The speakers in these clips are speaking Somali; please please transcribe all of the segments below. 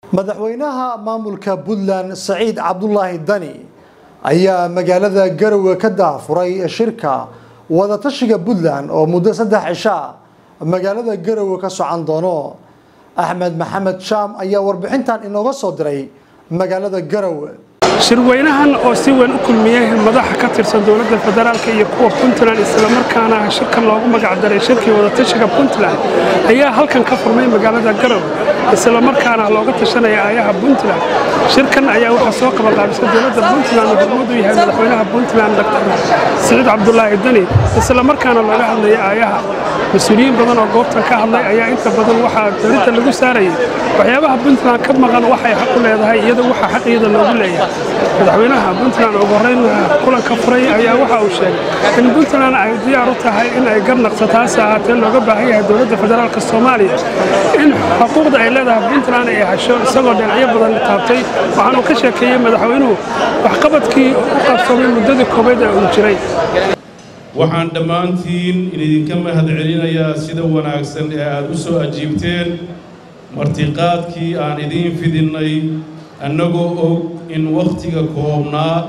madaxweynaha maamulka puntland saciid cabdulaahi dani ayaa magaalada garowe ka daafuray shirka wadatashiga puntland oo muddo saddex cishaa magaalada garowe ka socon doono axmed maxamed shaam ayaa warbixintan inooga soo diray magaalada garowe shirweynahan oo si weyn u kulmiyey madaxa ka tirsan dowladda federaalk iyo kuwa puntland islamarkaana shirkan loogu magacdaray shirkii wadatashiga puntland ayaa halkan ka furmay magaalada garowe islamarkaana looga tashanaya aayaha puntland shirkan ayaa waxaa soo qabanqaabisay dowladda puntland oo hormuud u yahay madaxweynaha puntland dr siciid cabdulaahi deni islamarkaana looga hadlaya aayaha mas-uuliyiin badan oo goobtan ka hadlay ayaa inta badan waxaa darinta lagu saarayay waxyaabaha puntland ka maqan waxay xaq u leedahay iyada waxaa xaqiyada loogu leeyahay madaxweynaha puntland ugu horreyn kulanka furay ayaa waxa uu sheegay in puntland ay diyaar u tahay in ay garnaqso taasi ahaatee looga baahan yahay dowladda federaalk soomaaliya in xuquuqda ay leedahay puntland ay hesho isagoo dhinacyo badan taabtay waxaanuu ka sheekeeyey madaxweynuhu waxqabadkii u qabsoomay muddadii koobayd ee uu jiray waxaan dhammaantiin idinka mahad celinayaa sida wanaagsan ee aad u soo ajiibteen martiqaadkii aan idiin fidinnay annagoo og in wakhtiga koobnaa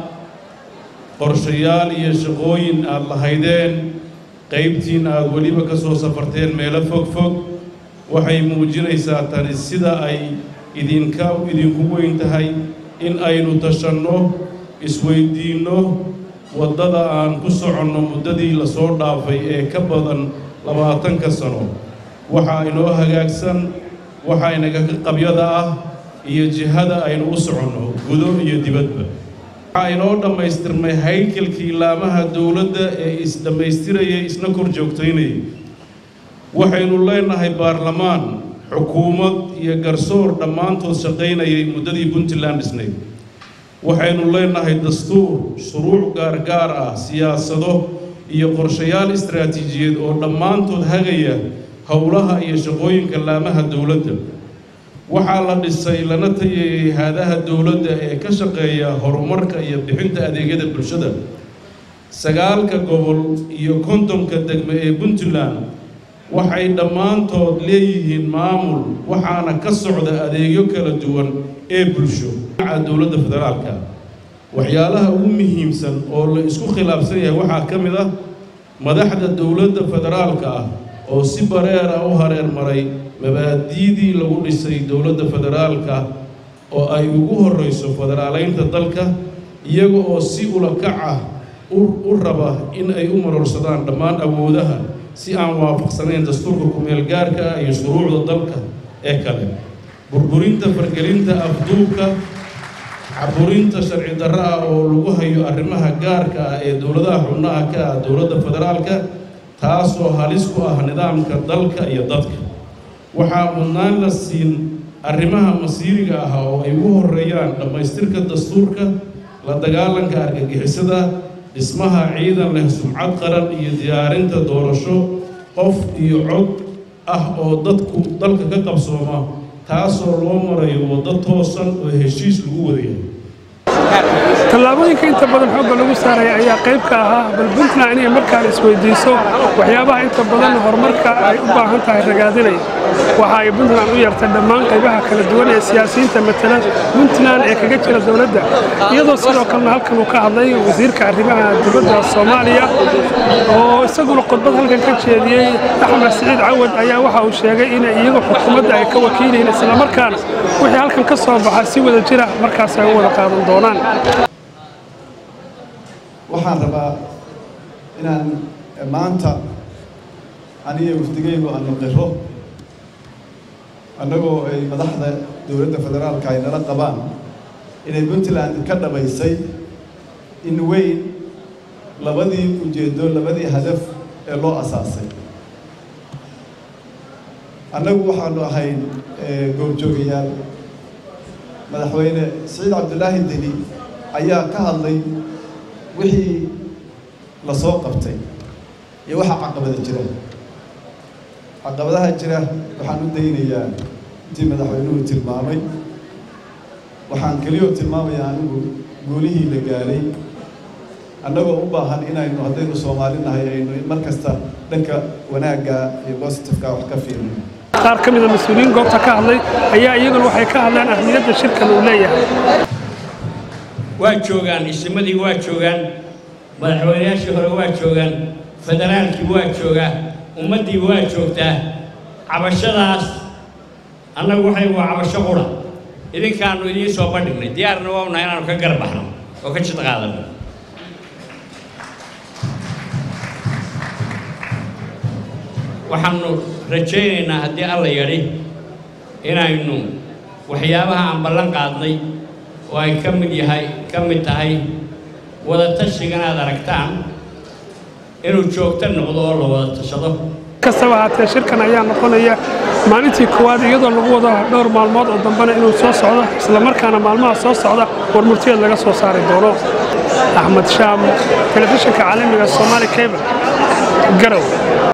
qorshayaal iyo shaqooyin aad lahaydeen qaybtiin aad weliba ka soo safarteen meelo fog fog waxay muujinaysaa tani sida ay idinka idinku weyn tahay in aynu tashanno isweyddiinno waddada aan ku soconno muddadii la soo dhaafay ee ka badan labaatanka sano waxaa inoo hagaagsan waxaa inaga qabyada ah iyo jihada aynu u soconno gudo iyo dibadba waxaa inoo dhammaystirmay haykalkii laamaha dowladda ee is-dhammaystirayay isna kor joogtaynayay waxaynu leenahay baarlamaan xukuumad iyo garsoor dhammaantood shaqaynayay muddadii puntland dhisnayd waxaynu leenahay dastuur shuruuc gaargaar ah siyaasado iyo qorshayaal istaraatiijiyeed oo dhammaantood hagaya howlaha iyo shaqooyinka laamaha dowladda waxaa la dhisay lana tayeeyey haadaha dowladda ee ka shaqeeya horumarka iyo bixinta adeegyada bulshada sagaalka gobol iyo kontonka degme ee puntland waxay dhammaantood leeyihiin maamul waxaana ka socda adeegyo kala duwan ee bulsho dhinaca dowladda federaalka waxyaalaha ugu muhiimsan oo la isku khilaafsan yahay waxaa ka mid ah madaxda dowladda federaalka ah oo si bareer ah u hareer maray mabaadi'dii lagu dhisay dowladda federaalka oo ay ugu horrayso federaalaynta dalka iyaga oo si ulakac ah u raba in ay u marorsadaan dhammaan awoodaha si aan waafaqsanayn dastuurka kumeel gaarka ah iyo shuruucda dalka ee kale burburinta fargelinta afduubka caburinta sharci darro ah oo lagu hayo arrimaha gaarka ah ee dowladaha xubnaha ka ah dowladda federaalka taasoo halis ku ah nidaamka dalka iyo dadka waxaa mudnaan la siin arrimaha masiiriga ah oo ay ugu horreeyaan dhammaystirka dastuurka la dagaalanka argagixisada dhismaha ciidan leh sumcad qaran iyo diyaarinta doorasho qof iyo cod ah oo dadku dalka ka qabsooma taasoo loo marayo waddo toosan oo heshiis lagu wadayahay tallaabooyinka inta badan xoogga lagu saaraya ayaa qayb ka ahaa bal puntland inay markaan isweydiiso waxyaabaha inta badan horumarka ay u baahan tahay ragaadinaya waxa ay puntland u yeertay dhammaan qaybaha kala duwan ee siyaasiyiinta matala puntland ee kaga jira dowladda iyadoo sidoo kalena halkan uu ka hadlay wasiirka arrimaha dibadda soomaaliya oo isaguna khudbad halkan ka jeediyey axmed siciid cawad ayaa waxa uu sheegay inay iyagu xukuumadda ay ka wakiilayeen islamarkaana wixii halkan ka soo baxa si wada jira markaas ay u wada qaadan doonaan waxaan rabaa inaan maanta aniga wafdigaygu aanu qiro annagoo ay madaxda dowladda federaalka ay nala qabaan inay puntland ka dhabaysay in weyn labadii ujeeddo labadii hadaf ee loo asaasay annagu waxaanu ahayn goobjoogayaal madaxweyne siciid cabdulaahi deni ayaa ka hadlay wixii la soo qabtay iyo waxaa caqabada jira caqabadaha jira waxaan u daynayaa intii madaxweynuhu tilmaamay waxaan keliyoo tilmaamayaa anigu guulihii la gaaray annagoo u baahan inaynu haddaynu soomaali nahay aynu mar kasta dhanka wanaagga iyo positifeka wax ka fiirino qaar ka mida mas-uuliyiin goobta ka hadlay ayaa iyaguna waxay ka hadleen ahmiyadda shirkan uu leeyahay waa joogaan isimadii waa joogaan madaxweynayaashii hore waa joogaan federaalkii waa joogaa ummaddii waa joogtaa cabashadaas annagu waxay waa cabasho qura idinkaannu idiin soo bandhignay diyaarna waa unahay inaannu ka garbaxno oo ka jid qaadanno waxaannu rajaynaynaa haddii alla yadhi inaynu waxyaabaha aan ballan qaadnay oo ay ka mid yahay ka mid tahay wadatashigan aad aragtaan inuu joogto noqdo oo la wada tashado kastaba haatee shirkan ayaa noqonaya maalintii koowaad iyadoo lagu wado dhowr maalmood oo dambena inuu soo socdo islamarkaana maalmaha soo socda war murtiyeed laga soo saari doono axmed shaam telefishinka caalamiga somaali cable garow